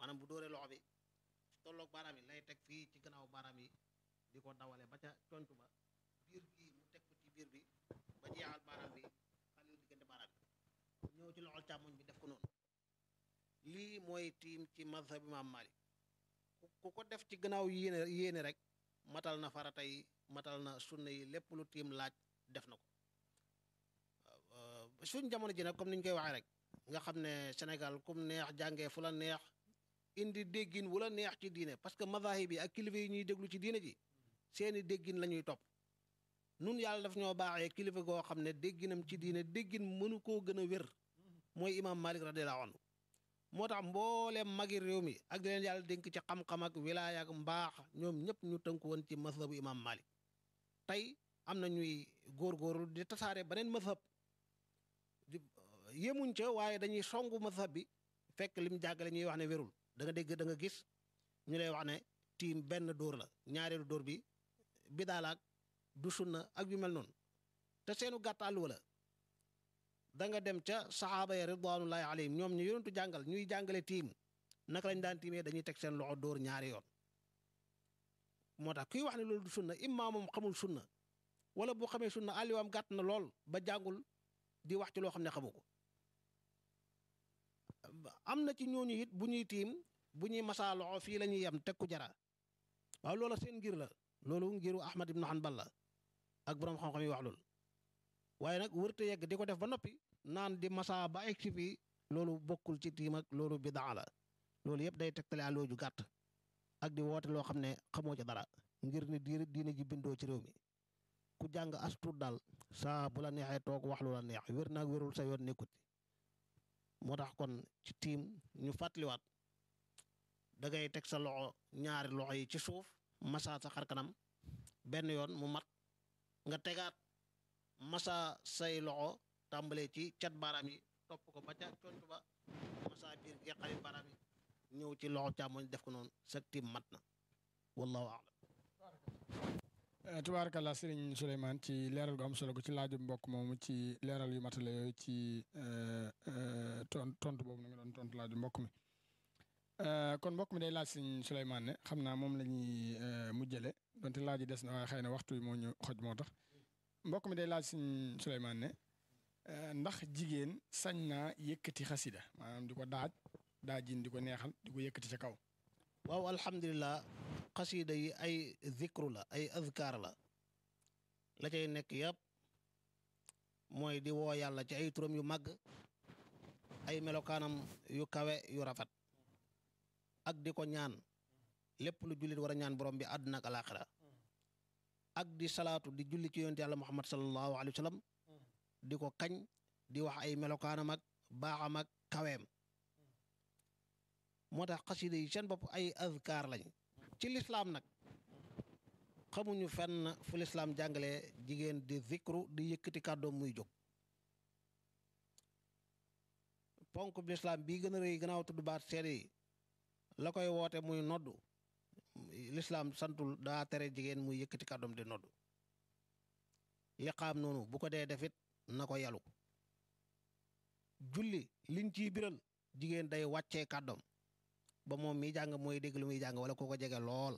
maanaam bu dóoree loxo bi tolloog baaraam yi lay teg fii ci gannaaw baaraam yi di ko dawale ba ca conc ba biir gi mu teg ko ci biir bi ba jeexal baaraam bi xale yu diggante baaraam bi ñëw ci loxol càmmoñ bi def ko noonu lii mooy tiim ci mazhab imaam Malik ku ko def ci gannaaw yéene yéene rek matal na farata yi matal na sunna yi lépp lu tiim laaj def na ko suñ jamono ji nag comme ni ñu koy waxee rek nga xam ne Sénégal kum neex jàngee fu la neex indi déggin wu la neex ci diine parce que mazahib yi ak kilifa yi ñuy déglu ci diine ji seeni déggin la ñuy topp nun yàlla daf ñoo baaxee kilifa goo xam ne dégginam ci diine déggin mënu koo gën a wér mooy imaam Malik radiyallahu anhu moo tax mbooleem magi réew mi ak di leen yàlla dénk ci xam-xam ak wilaaya ak mbaax ñoom ñëpp ñu tënku woon ci mazhabu imaam Malik tey am na ñuy góorgóorlu di tasaare beneen mazhab di yemuñ ca waaye dañuy songu mazhab bi fekk lim jàggale ñuy wax ne wérul da nga dégg da nga gis ñu lay wax ne tiim benn dóor la ñaareelu dóor bi bidaalaak du sunna ak yu mel noonu te seenu gàtt àll wala da nga dem ca saxaaba ya ridwanullahi alayhim ñoom ñu yonentu jàngal ñuy jàngale tiim naka lañ daan tiimee dañuy teg seen loxo dóor ñaari yoon moo tax kuy wax ne loolu du sunna imma moom xamul sunna wala bu xamee sunna àlliwaam gàtt na lool ba jàngul di wax ci loo xam ne xamu ko am na ci ñooñu it bu ñuy tiim bu ñuy masaa loxo fii la ñuy yem teg ku jara waaw loola seen ngir la loolu ngiru Ahmad ibn Hanbal la ak borom xam-xam yi wax loolu waaye nag wërte yegg di ko def ba noppi naan di masaa ba egg si fii loolu bokkul ci tiim ak loolu bidaa la loolu yëpp day tegtale àlloo ju gàtt ak di woote loo xam ne xamoo ci dara ngir ni diine diine ji bindoo ci réew mi ku jàng as tuut daal saa bu la neexee toog wax lu la neex wér naag wérul sa yoon nekkut moo tax kon ci tiim ñu fàttaliwaat da ngay teg sa loxo ñaari loxo yi ci suuf masa sa xar kanam benn yoon mu mat nga tegaat masa say loxo tàmbalee ci cat baaraam yi topp ko ba ca conc ba masa biir geqari baaraam yi ñëw ci loxo càmmoñ def ko noonu sa tiim mat na wallahu a'lam tubaarakallah sëriñ Souleymane ci leeral gu am solo gu ci laaju mbokk moomu ci leeral yu matale yooyu ci ton tontu boobu na nga doon tontu laaju mbokk mi kon mbokk mi day laaj sëriñ Souleymane ne xam naa moom la ñuy mujjale donte laaj yi des na waaye xëy na waxtu bi moo ñu xoj moo tax mbokk mi day laaj sëriñ Souleymane ne ndax jigéen sañ naa yëkkati xasida maanaam di ko daaj daajin di ko neexal di ko yëkkati ca kaw waaw alhamdulilah xasida yi ay zikru la ay azkar la la cay nekk yëpp mooy di woo yàlla ci ay turam yu màgg ay melokaanam yu kawe yu rafet ak di ko ñaan lépp lu jullit war a ñaan borom bi àdduna ak alaaxira ak di salaatu di julli ci yonent yàlla muhammad sallallahu alayhi wa sallam di ko kañ di wax ay melokaanam ak baaxam ak kaweem moo tax xasida yi seen bopp ay azkar lañ ci lislaam nag xamuñu fenn fu lislaam jàngale jigéen di zikru di yëkkati kàddoom muy jóg ponk bi lislaam bii gën a rëy gannaaw tudd baat seede yi la koy woote muy noddu lislaam santul daa tere jigéen muy yëkkati kàddoom di noddu liqaam noonu bu ko dee defit na ko yalu julli liñ ciy biral jigéen day wàccee kàddoom ba moom mi jàng mooy dégg lu muy jàng wala ko ko jege lool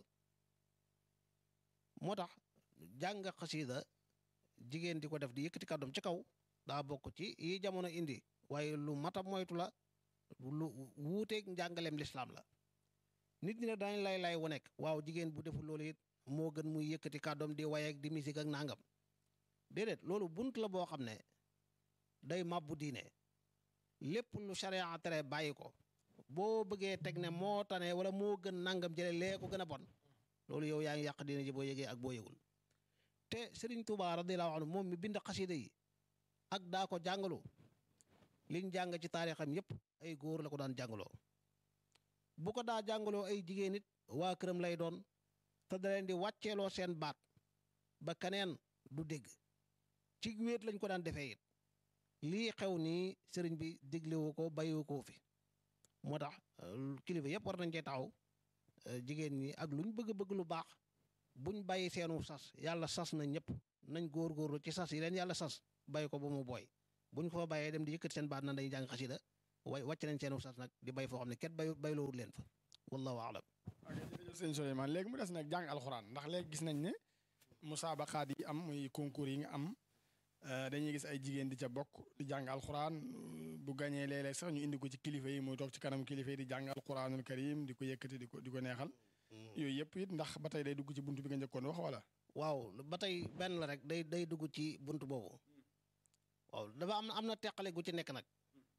moo tax jàng xasida jigéen di ko def di yëkkati kàddoom ci kaw daa bokk ci yi jamono indi waaye lu mata moytu la lu wuuteeg njàngaleem lislaam la nit ñi ne dañ lay lay wu nekk waaw jigéen bu deful loolu it moo gën muy yëkkati kàddoom di waye ak di musique ak nangam déedéet loolu bunt la boo xam ne day màbbu diine lépp lu sharia tere bàyyi ko boo bëggee teg ne moo tane wala moo gën nangam jële lee ko gën a bon loolu yow yaa ngi yàq diine ji boo yëgee ak boo yëgul te Serigne Touba radiyallahu anhu moom mi bind xasida yi ak daa ko jàngalu liñ jàng ci taarixam yépp ay góor la ko daan jàngaloo bu ko daa jàngaloo ay jigéen it waa këram lay doon te da leen di wàcceeloo seen baat ba keneen du dégg ci wéet lañ ko daan defee it lii xew nii sëriñ bi diglewu ko bàyyiwu ko fi moo tax kilifa yëpp war nañ cee taxaw jigéen ñi ak luñ bëgg bëgg lu baax buñ bàyyi seenu sas yàlla sas na ñëpp nañ góorgóorlu ci sas yi leen yàlla sas bàyyi ko ba mu booy buñ ko fa bàyyee dem di yëkkati seen baat na dañuy jàng xasida way wàcc nañ seenu sas nag di bay foo xam ne ket bay bayloowut leen fa wallahu aalam ok jërëjëf sëñ Souleymane léegi mu des nag jàng alxuraan ndax léegi gis nañ ne musaabaqaat yi am muy concours yi nga am dañuy gis ay jigéen di ca bokk di jàng alxuraan bu gañee léeg-léeg sax ñu indi ko ci kilifa yi muy toog ci kanam kilifa yi di jàng alxuraanul karim di ko yëkkati di ko di ko neexal yooyu yëpp it ndax ba tey day dugg ci buntu bi nga njëkkoon wax wala. waaw ba tey benn la rek day day dugg ci bunt boobu waaw dafa am am na teqale gu ci nekk nag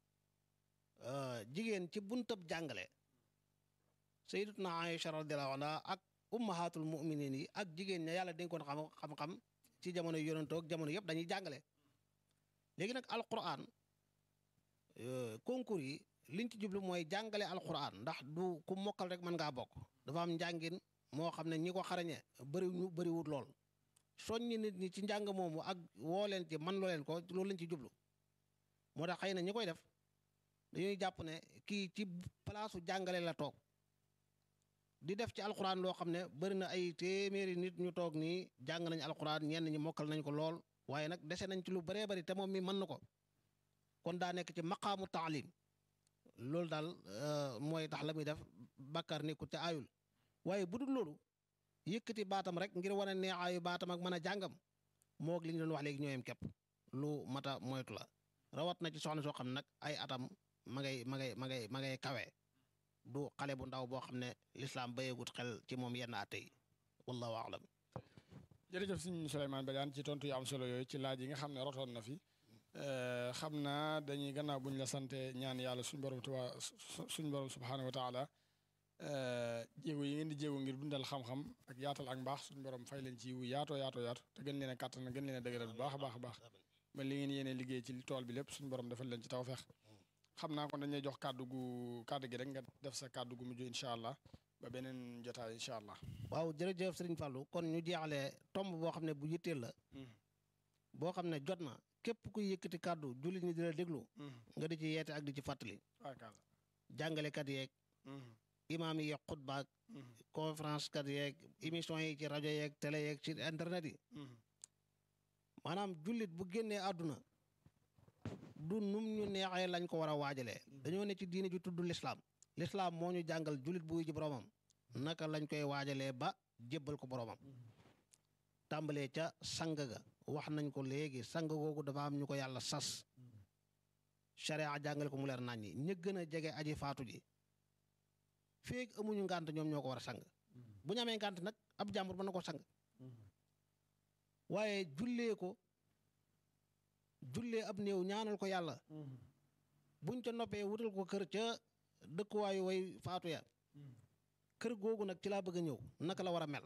jigéen ci buntab jàngale sayyidatuna Aïcha radiyallahu anha ak ummahatul muminin yi ak jigéen ña yàlla dénkoon xam xam-xam ci jamono yonantoo ak jamono yëpp dañuy jàngale léegi nag alquran concours yi liñ ci jublu mooy jàngale alquran ndax du ku mokkal rek mën ngaa bokk dafa am njàngin moo xam ne ñi ko xarañe bëri ñu bëriwut lool soññi nit ñi ci njàng moomu ak woo leen ci man loo leen ko loolu lañ ci jublu moo tax xëy na ñi koy def dañuy jàpp ne kii ci palaasu jàngale la toog di def ci alxuraan loo xam ne bëri na ay téeméeri nit ñu toog nii jàng nañ alxuraan ñenn ñi mokkal nañ ko lool waaye nag dese nañ ci lu bëree bëri te moom mi mën na ko kon daa nekk ci maqaamu taalim loolu daal mooy tax la muy def bàkkaar nekkul te aayul waaye bu dul loolu yëkkati baatam rek ngir wane neexaayu baatam ak mën a jàngam moog li ñu doon wax léegi ñooyam képp lu mata moytu la rawat na ci soxna soo xam ne nag ay atam ma ngay ma ngay ma ngay ma ngay kawe du xale bu ndaw boo xam ne lislaam bayeegut xel ci moom yenn atte yi wallahu aalam jërëjëf sëñ Souleymane Badiane ci tontu yu am solo yooyu ci laaj yi nga xam ne rotoon na fi xam naa dañuy gannaaw buñ la sante ñaan yàlla suñ borom tuba suñ borom subhaanahu wa taala jéego yi ngeen di jéego ngir dundal xam-xam ak yaatal ak mbaax suñ borom fay leen ci wu yaatoo yaatoo yaatu te gën leen a kàttan gën leen a dëgëral bu baax a baax a baax ba li ngeen yéene liggéey ci tool bi lépp suñ borom defal leen ci tawfeex xam naa kon dañuy jox kàddu gu kàddu gi rek nga def sa kàddu gu mujj incha allah ba beneen jotaay incha allah. waaw jërëjëf Serigne Fallou kon ñu jeexalee tomb boo xam ne bu yitteel la. boo xam ne jot na képp kuy yëkkati kàddu jullit ñi di la déglu. nga di ci yeete ak di ci fàttali. jàngalekat yeeg. imaam yi yeeg xutbaak. conférence kat yeeg émission yi ci rajo yeeg télé yeeg ci internet yi. maanaam jullit bu génnee àdduna. du num ñu neexee lañ ko war a waajalee. dañoo ne ci diine ju tudd lislaam lislaam moo ñu jàngal jullit buy ji boromam. naka lañ koy waajalee ba jébbal ko boromam. tàmbalee ca sang ga wax nañ ko léegi sang googu dafa am ñu ko yàlla sas. sharia jàngale ko mu leer nañ ñi ña gën a jege aji faatu ji. feeg amuñu ngànt ñoom ñoo ko war a sang. bu ñu amee ngànt nag ab jàmbur mën na ko sang. waaye jullee ko. jullee ab néew ñaanal ko yàlla buñ ca noppee wutal ko kër ca dëkkuwaayu way faatu ya kër googu nag ci laa bëgg a ñëw naka la war a mel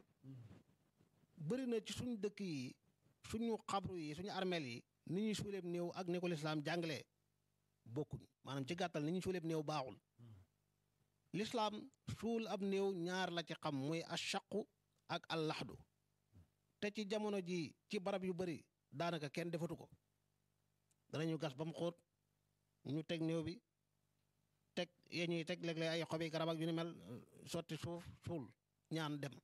bëri na ci suñ dëkk yi suñu xabru yi suñu armeel yi ni ñuy suuleeb néew ak ni ko lislaam jàngalee bokkuñ maanaam ci gàttal ni ñuy suuleeb néew baaxul lislaam suul ab néew ñaar la ci xam muy ashaqu ak allaxdu te ci jamono ji ci barab yu bëri daanaka kenn defatu ko danañu gas ba mu xóot ñu teg néew bi teg yee ñuy teg léeg-léeg ay xobi garab ak yu ni mel sotti suuf suul ñaan dem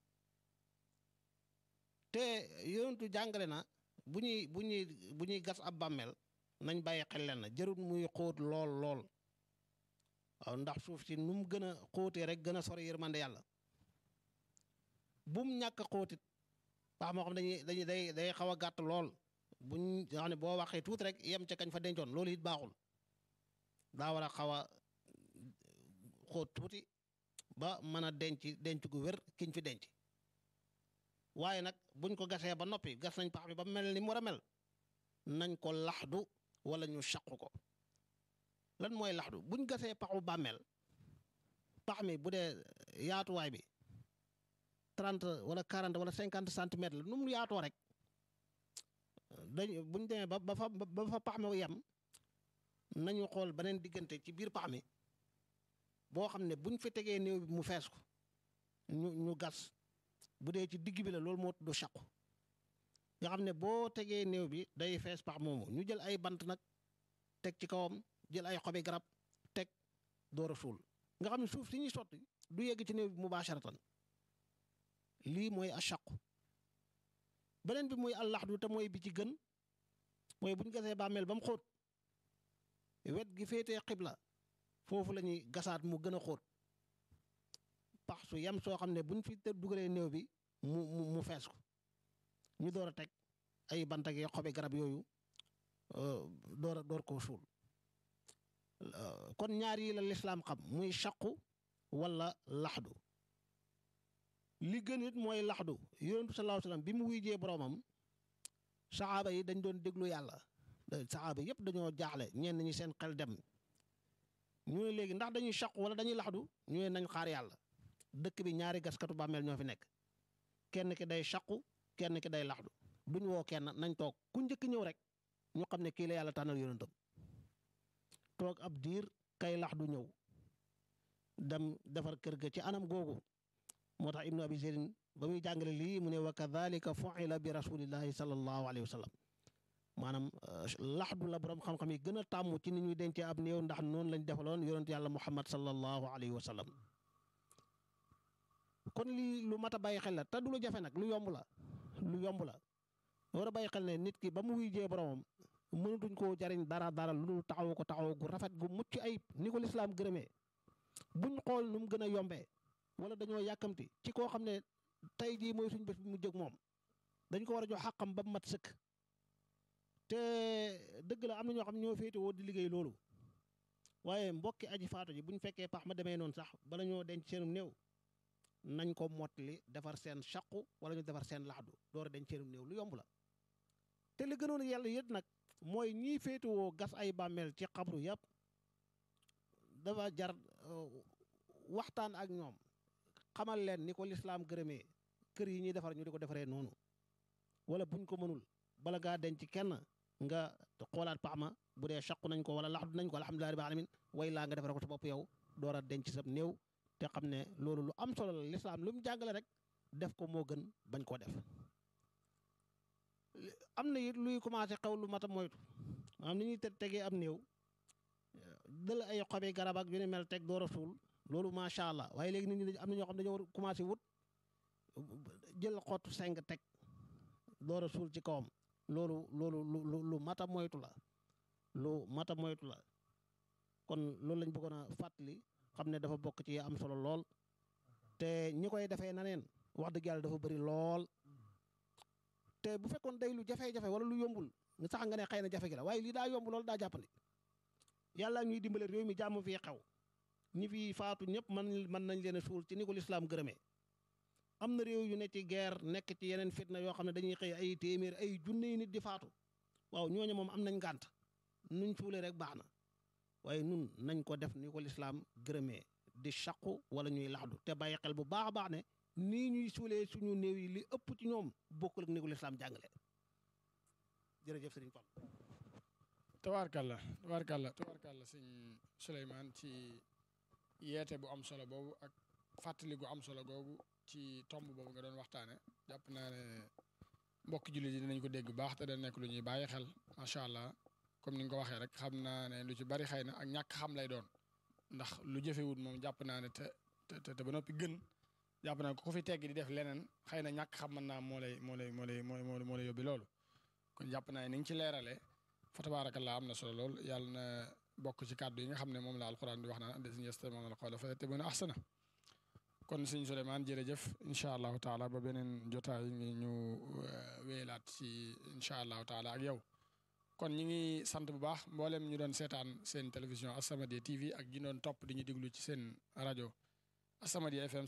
te yonentu jàngale na bu ñuy bu ñuy bu ñuy gas ab bàmmeel nañ bàyyi xel leen na jarut muy xóot lool lool waaw ndax suuf si nu mu gën a xóotee rek gën a sori yërmande yàlla bum ñàkk a xóotit wax moo xam dañuy dañuy day day xaw a gàtt lool buñ nga xam ne boo waxee tuuti rek yem ca kañ fa dencoon loolu it baaxul daa war a xaw a xóot tuuti ba mën a denc denc gu wér kiñ fi denc waaye nag buñ ko gasee ba noppi gas nañ pax bi ba mel ni mu war a mel nañ ko laxdu wala ñu saqu ko lan mooy laxdu buñ gasee paxu bàmmeel pax mi bu dee yaatuwaay bi trente wala quarante wala cinquante centimètres la nu mu yaatoo rek dañ buñ demee ba ba fa ba fa pax mi yem nañu xool beneen diggante ci biir pax mi boo xam ne buñ fi tegee néew bi mu fees ko ñu ñu gas bu dee ci digg bi la loolu moo tudd saqu nga xam ne boo tegee néew bi day fees pax moomu ñu jël ay bant nag teg ci kawam jël ay xobi garab teg door a suul nga xam ne suuf si ñuy sotti du yegg ci néew bi mubasharatan lii mooy ashaqu beneen bi muy allaxdu te mooy bi ci gën mooy bu ñu gasee bàmmeel ba mu xóot wet gi féetee xibla foofu la ñuy gasaat mu gën a xóot su yem soo xam ne buñ fi te dugalee néew bi mu mu mu fees ko ñu door a teg ay bant ak xobi garab yooyu door a door koo suul kon ñaar yi la lislaam xam muy chaqu wala laxdu li gën it mooy laxdu yonentu sallallahu alayhi wasallam bi mu wuyjee boroomam saxaaba yi dañ doon déglu yàlla saxaaba yëpp dañoo jaaxle ñenn ñi seen xel dem ñu ne léegi ndax dañuy chaqu wala dañuy laxdu ñu ne nañ xaar yàlla dëkk bi ñaari gaskatu bàmmeel ñoo fi nekk kenn ki day chaqu kenn ki day laxdu duñ woo kenn nañ toog ku njëkk ñëw rek ñu xam ne kii la yàlla tànnal yonentam toog ab diir kay laxdu ñëw dem defar kër ga ci anam googu moo tax ibnu abi zeydin ba muy jàngale lii mu ne wa kadhalika fu'ila bi rasulillahi sallallahu alayhi wa sallam maanaam laxdu la borom xam-xam yi gën a tàmm ci ni ñuy dencee ab néew ndax noonu lañ defaloon yonent yàlla muhammad sallallahu alayhi wa sallam kon lii lu mat a bàyyi xel la te du lu jafe nag lu yomb la lu yomb la war a bàyyi xel ne nit ki ba mu wuy jee boromam mënatuñ koo jariñ dara dara lu dul taxaw ko taxaw gu rafet gu mucc ayib ni ko lislaam gërëmee buñ xool nu mu gën a yombee wala dañoo yàkkamti ci koo xam ne tey jii mooy suñ bés bi mu jóg moom dañ ko war a jox xàqam ba mu mat sëkk te dëgg la am na ñoo xam ñoo féete woo di liggéey loolu waaye mbokki aji faatu ji buñ fekkee pax ma demee noonu sax bala ñoo denc seenum néew nañ ko mottali defar seen chaqu wala ñu defar seen laxdu door a denc seenum néew lu yomb la te li gënoon yàlla yët nag mooy ñii féetewoo gas ay bàmmeel ci xabru yëpp dafa jar waxtaan ak ñoom xamal leen ni ko lislaam gërëmee kër yi ñuy defar ñu di ko defaree noonu wala buñ ko mënul bala ngaa denc kenn nga xoolaat pax ma bu dee chaqu nañ ko wala laxdu nañ ko alhamdulilah rabbil alamin way laa nga defare ko sa bopp yow door a denc sa néew te xam ne loolu lu am solo la lislaam lu mu jàngale rek def ko moo gën bañ koo def am na it luy commencé xew lu mat a moytu maanaam ni ñuy te tegee am néew dël ay xobi garab ak yu ni mel teg door a suul loolu macha allah waaye léegi nit ñi am na ñoo xam dañoo war commencé wut jël xottu seng teg door a suul ci kawam loolu loolu lu lu mat a moytu la lu mat a moytu la kon loolu lañ bëggoon a fàttali xam ne dafa bokk ci am solo lool te ñi koy defee na neen wax dëgg yàlla dafa bëri lool te bu fekkoon day lu jafe-jafe wala lu yombul nga sax nga ne xëy na jafe gi la waaye lii daa yomb lool daa jàppandi yàlla ñuy dimbale réew mi jàmm fii xew ñi fi faatu ñëpp mën mën nañ leen a suul ci ni ko lislaam gërëmee am na réew yu ne ci guerre nekk ci yeneen fitna yoo xam ne dañuy xëy ay téeméer ay junne nit di faatu waaw ñooñu moom am nañ ngànt nuñ suulee rek baax na waaye nun nañ ko def ni ko lislaam gërëmee di chaqu wala ñuy laxdu te bàyyi xel bu baax a baax ne nii ñuy suulee suñu néew yi li ëpp ci ñoom bokkul ak ni ko lislaam jàngale jërëjëf sëriñ Fall tabaarkalla tabaarkalla tabaarkalla sëñ Souleymane ci yeete bu am solo boobu ak fàttali gu am solo googu ci tomb boobu nga doon waxtaane jàpp naa ne mbokki jullit yi dinañ ko dégg baax te da nekk lu ñuy bàyyi xel macha allah comme ni nga ko waxee rek xam naa ne lu ci bari xëy na ak ñàkk xam lay doon ndax lu jëfewut moom jàpp naa ne te te te ba noppi gën jàpp naa ko ku fi tegg di def leneen xëy na ñàkk xam mën naa moo lay moo lay moo lay moo moo lay yóbbi loolu kon jàpp naa ne ni nga ci leeralee fa tabaarakallaa am na solo lool yàlla na bokk ci kàddu yi nga xam ne moom la alquran di wax naan allazina yastami'una al-qawla fa yattabi'una ahsana kon sëñ Souleymane jërëjëf incha allahu taala ba beneen jotaay ngi ñu wéylaat ci incha allahu taala ak yow kon ñi ngi sant bu baax mboolem ñu doon seetaan seen télévision As-Samadiyya TV ak ñi doon topp di ñu déglu ci seen rajo As-Samadiyya FM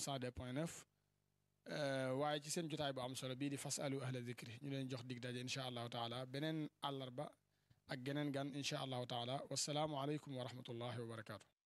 102.9 waaye ci seen jotaay bu am solo bii di fasalu ahla zikri ñu leen jox dig daje incha allahu taala beneen àllarba ak geneen gan incha allahu taala wasalaamu aleykum wa rahmatullahi wa barakaatu.